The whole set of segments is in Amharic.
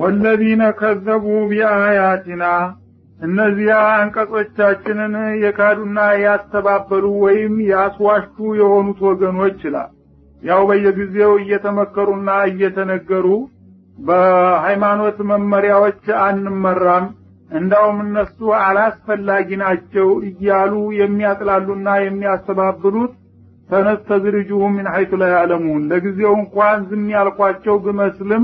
ወለዚነ ከዘቡ ቢአያቲና እነዚያ አንቀጾቻችንን የካዱና ያስተባበሉ ወይም ያስዋሹ የሆኑት ወገኖች ይላል። ያው በየጊዜው እየተመከሩና እየተነገሩ በሃይማኖት መመሪያዎች አንመራም፣ እንዳውም እነሱ አላስፈላጊ ናቸው እያሉ የሚያጥላሉና የሚያስተባብሉት ተነስተድርጅሁ ምን ሐይቱ ላይ ያዕለሙን ለጊዜው እንኳን ዝም ያልኳቸው ብመስልም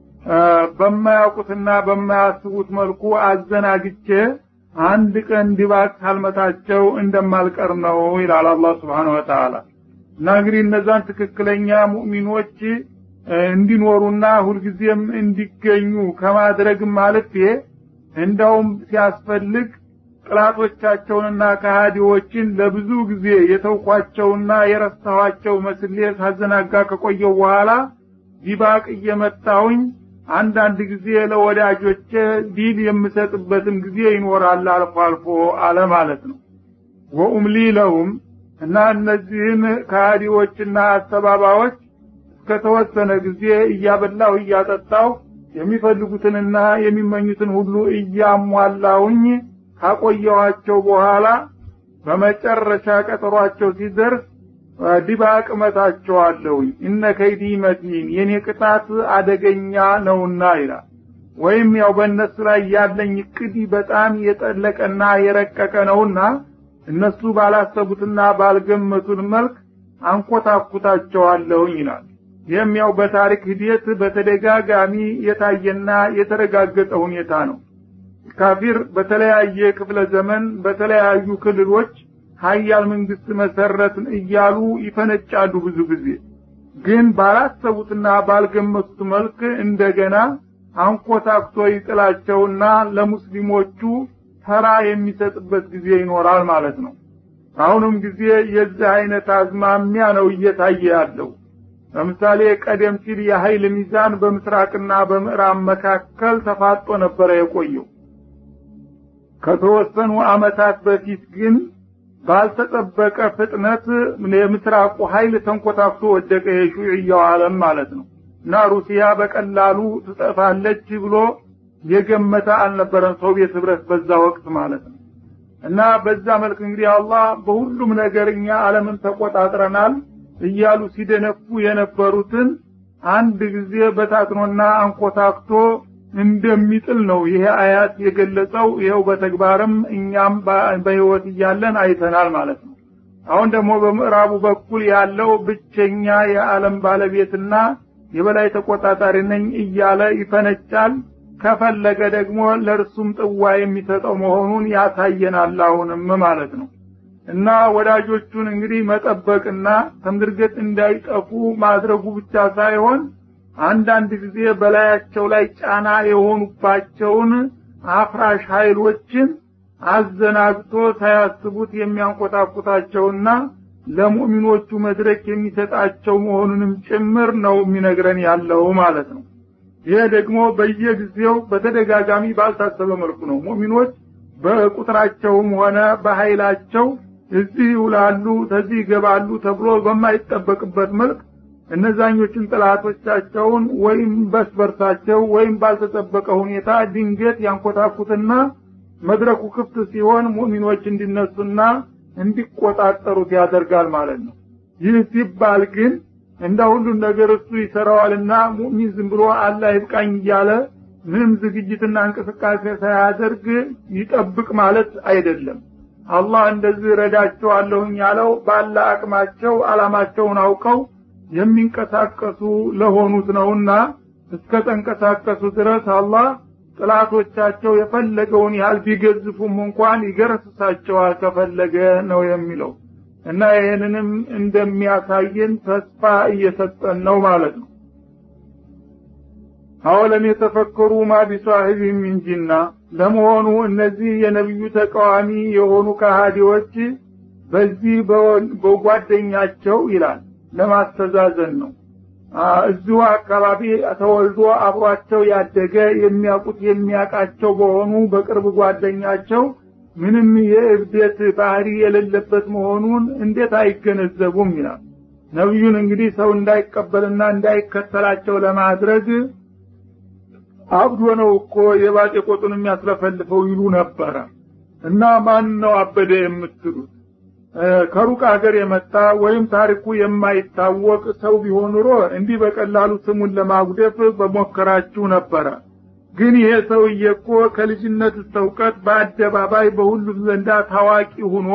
በማያውቁትና በማያስቡት መልኩ አዘናግቼ አንድ ቀን ድባቅ ካልመታቸው እንደማልቀር ነው ይላል አላህ ስብሓን ወተዓላ። እና እንግዲህ እነዛን ትክክለኛ ሙእሚኖች እንዲኖሩና ሁልጊዜም እንዲገኙ ከማድረግም ማለቴ እንዳውም ሲያስፈልግ ጥላቶቻቸውንና ከሃዲዎችን ለብዙ ጊዜ የተውኳቸውና የረሳኋቸው መስሌ ሳዘናጋ ከቆየው በኋላ ዲባቅ እየመታሁኝ አንዳንድ ጊዜ ለወዳጆቼ ዲል የምሰጥበትም ጊዜ ይኖራል አልፎ አልፎ አለ ማለት ነው። ወኡምሊ ለሁም እና እነዚህን ከሃዲዎችና አስተባባዎች እስከተወሰነ ጊዜ እያበላሁ እያጠጣሁ የሚፈልጉትንና የሚመኙትን ሁሉ እያሟላሁኝ ካቆየኋቸው በኋላ በመጨረሻ ቀጠሯቸው ሲደርስ ድባቅ መታቸዋለሁኝ። እነ ከይዲ መቲን የኔ ቅጣት አደገኛ ነውና ይላል። ወይም ያው በእነሱ ላይ ያለኝ እቅድ በጣም የጠለቀና የረቀቀ ነውና እነሱ ባላሰቡትና ባልገመቱን መልክ አንኮታኩታቸዋለሁኝ ይላል። ይህም ያው በታሪክ ሂደት በተደጋጋሚ የታየና የተረጋገጠ ሁኔታ ነው። ካፊር በተለያየ ክፍለ ዘመን በተለያዩ ክልሎች ሀያል መንግስት መሰረትን እያሉ ይፈነጫሉ። ብዙ ጊዜ ግን ባላሰቡትና ባልገመቱት መልክ እንደገና አንኮታክቶ ይጥላቸውና ለሙስሊሞቹ ተራ የሚሰጥበት ጊዜ ይኖራል ማለት ነው። አሁንም ጊዜ የዚህ አይነት አዝማሚያ ነው እየታየ ያለው። ለምሳሌ ቀደም ሲል የኃይል ሚዛን በምስራቅና በምዕራብ መካከል ተፋጦ ነበረ የቆየው። ከተወሰኑ አመታት በፊት ግን ባልተጠበቀ ፍጥነት የምስራቁ ኃይል ተንኮታክቶ ወደቀ። የሹዕያው ዓለም ማለት ነው እና ሩሲያ በቀላሉ ትጠፋለች ብሎ የገመተ አልነበረም ሶቪየት ህብረት በዛ ወቅት ማለት ነው። እና በዛ መልክ እንግዲህ አላህ በሁሉም ነገር እኛ ዓለምን ተቆጣጥረናል እያሉ ሲደነፉ የነበሩትን አንድ ጊዜ በታትኖና አንኮታክቶ እንደሚጥል ነው ይሄ አያት የገለጸው። ይኸው በተግባርም እኛም በህይወት እያለን አይተናል ማለት ነው። አሁን ደግሞ በምዕራቡ በኩል ያለው ብቸኛ የዓለም ባለቤትና የበላይ ተቆጣጣሪ ነኝ እያለ ይፈነጫል። ከፈለገ ደግሞ ለእርሱም ጥዋ የሚሰጠው መሆኑን ያሳየናል አሁንም ማለት ነው። እና ወዳጆቹን እንግዲህ መጠበቅና ተምድርገት እንዳይጠፉ ማድረጉ ብቻ ሳይሆን አንዳንድ ጊዜ በላያቸው ላይ ጫና የሆኑባቸውን አፍራሽ ኃይሎችን አዘናግቶ ሳያስቡት የሚያንቆጣቁታቸውና ለሙእሚኖቹ መድረክ የሚሰጣቸው መሆኑንም ጭምር ነው የሚነግረን ያለው ማለት ነው። ይሄ ደግሞ በየጊዜው በተደጋጋሚ ባልታሰበ መልኩ ነው። ሙእሚኖች በቁጥራቸውም ሆነ በኃይላቸው እዚህ ይውላሉ፣ ተዚህ ይገባሉ ተብሎ በማይጠበቅበት መልክ እነዛኞችን ጥላቶቻቸውን ወይም በስበርሳቸው ወይም ባልተጠበቀ ሁኔታ ድንገት ያንኮታኩትና መድረኩ ክፍት ሲሆን ሙእሚኖች እንዲነሱና እንዲቆጣጠሩት ያደርጋል ማለት ነው። ይህ ሲባል ግን እንደ ሁሉን ነገር እሱ ይሰራዋልና ሙእሚን ዝም ብሎ አላህ ይብቃኝ እያለ ምንም ዝግጅትና እንቅስቃሴ ሳያደርግ ይጠብቅ ማለት አይደለም። አላህ እንደዚህ ረዳቸዋለሁኝ ያለው ባለ አቅማቸው አላማቸውን አውቀው የሚንቀሳቀሱ ለሆኑት ነውና እስከ ተንቀሳቀሱ ድረስ አላህ ጥላቶቻቸው የፈለገውን ያህል ቢገዝፉም እንኳን ይገረስሳቸዋል ከፈለገ ነው የሚለው እና ይህንንም እንደሚያሳየን ተስፋ እየሰጠን ነው ማለት ነው። አወለም የተፈከሩ ማ ቢሷሂቢ ሚን ጂና ለመሆኑ እነዚህ የነቢዩ ተቃዋሚ የሆኑ ከሃዲዎች በዚህ በጓደኛቸው ይላል ለማስተዛዘን ነው። እዚሁ አካባቢ ተወልዶ አብሯቸው ያደገ የሚያውቁት የሚያውቃቸው በሆኑ በቅርብ ጓደኛቸው ምንም የእብደት ባህሪ የሌለበት መሆኑን እንዴት አይገነዘቡም ይላል። ነቢዩን እንግዲህ ሰው እንዳይቀበልና እንዳይከተላቸው ለማድረግ አብዶ ነው እኮ የባጤ ቆጡን የሚያስለፈልፈው ይሉ ነበረ እና ማን ነው አበደ የምትሉት ከሩቅ ሀገር የመጣ ወይም ታሪኩ የማይታወቅ ሰው ቢሆን ኑሮ እንዲህ በቀላሉ ስሙን ለማጉደፍ በሞከራችሁ ነበረ ግን ይሄ ሰውዬ እኮ ከልጅነት እስከ እውቀት በአደባባይ በሁሉም ዘንዳ ታዋቂ ሁኖ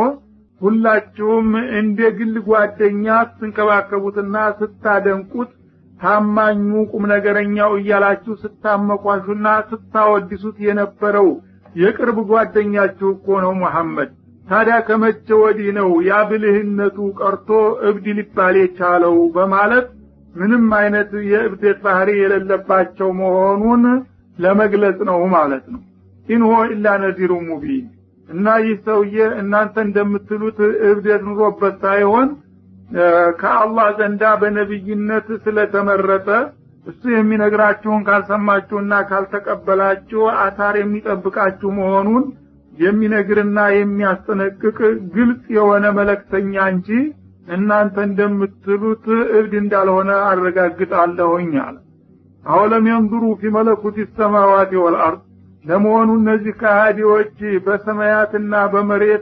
ሁላችሁም እንደ ግል ጓደኛ ስትንከባከቡትና ስታደንቁት ታማኙ ቁም ነገረኛው እያላችሁ ስታመቋሹና ስታወድሱት የነበረው የቅርብ ጓደኛችሁ እኮ ነው መሐመድ ታዲያ ከመቼ ወዲህ ነው ያ ብልህነቱ ቀርቶ እብድ ሊባል የቻለው በማለት ምንም አይነት የእብደት ባህሪ የሌለባቸው መሆኑን ለመግለጽ ነው ማለት ነው ኢንሆ ኢላ ነዚሩ ሙቢን እና ይህ ሰውዬ እናንተ እንደምትሉት እብደት ኑሮበት ሳይሆን ከአላህ ዘንዳ በነቢይነት ስለተመረጠ እሱ የሚነግራችሁን ካልሰማችሁና ካልተቀበላችሁ አታር የሚጠብቃችሁ መሆኑን የሚነግርና የሚያስጠነቅቅ ግልጽ የሆነ መለክተኛ እንጂ እናንተ እንደምትሉት እብድ እንዳልሆነ አረጋግጣለሁኝ አለ አወለም የንظሩ ፊ መለኩት ሰማዋት ወልአርድ ለመሆኑ እነዚህ ከሃዲዎች በሰማያትና በመሬት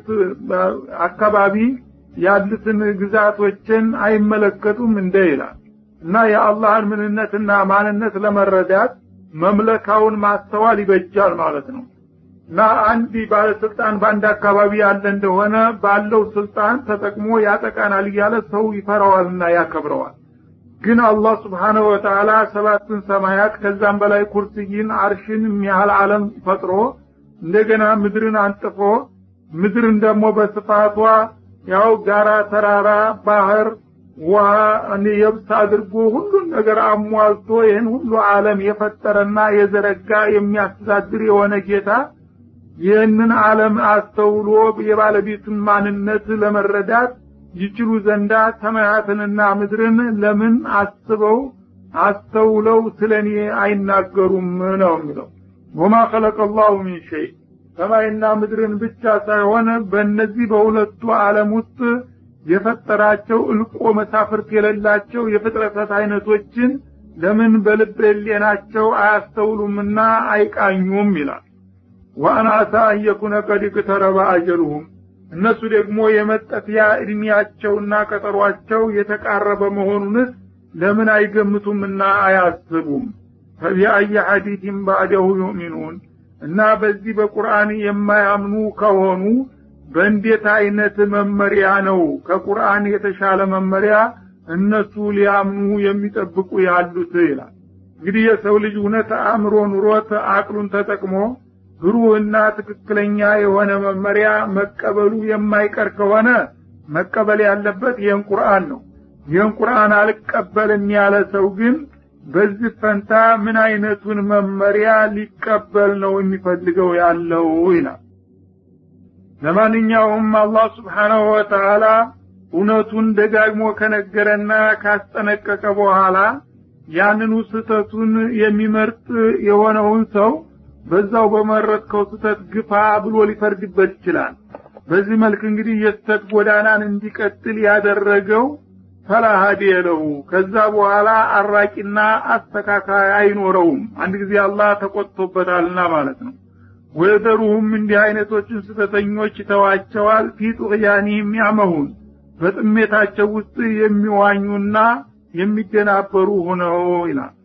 አካባቢ ያሉትን ግዛቶችን አይመለከቱም እንደ ይላል እና የአላህን ምንነትና ማንነት ለመረዳት መምለካውን ማስተዋል ይበጃል ማለት ነው እና አንድ ባለስልጣን በአንድ አካባቢ ያለ እንደሆነ ባለው ስልጣን ተጠቅሞ ያጠቃናል እያለ ሰው ይፈራዋልና ያከብረዋል ግን አላህ ስብሓነሁ ወተዓላ ሰባትን ሰማያት ከዛም በላይ ኩርስይን አርሽን የሚያህል ዓለም ፈጥሮ እንደገና ምድርን አንጥፎ ምድርን ደግሞ በስፋቷ ያው ጋራ፣ ተራራ፣ ባህር፣ ውሃ፣ የብስ አድርጎ ሁሉን ነገር አሟልቶ ይህን ሁሉ ዓለም የፈጠረና የዘረጋ የሚያስተዳድር የሆነ ጌታ ይህንን ዓለም አስተውሎ የባለቤቱን ማንነት ለመረዳት ይችሉ ዘንዳ ሰማያትንና ምድርን ለምን አስበው አስተውለው ስለ እኔ አይናገሩም ነው የሚለው ወማ ኸለቀ ላሁ ሚን ሸይ ሰማይና ምድርን ብቻ ሳይሆን በእነዚህ በሁለቱ ዓለም ውስጥ የፈጠራቸው እልቆ መሳፍርት የሌላቸው የፍጥረታት አይነቶችን ለምን በልብ ህሌናቸው አያስተውሉምና አይቃኙም ይላል ወአን አሳ አንየኩነ ቀድ ቅተረበ አጀሉሁም እነሱ ደግሞ የመጠፊያ እድሜያቸውና ቀጠሯቸው የተቃረበ መሆኑንስ ለምን አይገምቱምና አያስቡም ፈቢአየ ሐዲትም ባዕደሁ ዩእሚኑን እና በዚህ በቁርአን የማያምኑ ከሆኑ በእንዴት አይነት መመሪያ ነው ከቁርአን የተሻለ መመሪያ እነሱ ሊያምኑ የሚጠብቁ ያሉት ይላል እንግዲህ የሰው ልጅ እውነት አእምሮ ኑሮት አቅሉን ተጠቅሞ ብሩህና ትክክለኛ የሆነ መመሪያ መቀበሉ የማይቀር ከሆነ መቀበል ያለበት ይህን ቁርአን ነው ይህን ቁርአን አልቀበልም ያለ ሰው ግን በዚህ ፈንታ ምን አይነቱን መመሪያ ሊቀበል ነው የሚፈልገው ያለው ይላል ለማንኛውም አላህ ስብሓናሁ ወተዓላ እውነቱን ደጋግሞ ከነገረና ካስጠነቀቀ በኋላ ያንኑ ስህተቱን የሚመርጥ የሆነውን ሰው በዛው በመረጥከው ስተት ግፋ ብሎ ሊፈርድበት ይችላል በዚህ መልክ እንግዲህ የስተት ጎዳናን እንዲቀጥል ያደረገው ፈላ ሀዲየ ለሁ ከዛ በኋላ አራቂና አስተካካይ አይኖረውም አንድ ጊዜ አላህ ተቆጥቶበታልና ማለት ነው ወየዘሩሁም እንዲህ አይነቶችን ስተተኞች ይተዋቸዋል ፊ ጡቅያኒህም ያመሁን በጥሜታቸው ውስጥ የሚዋኙና የሚደናበሩ ሆነው ይላል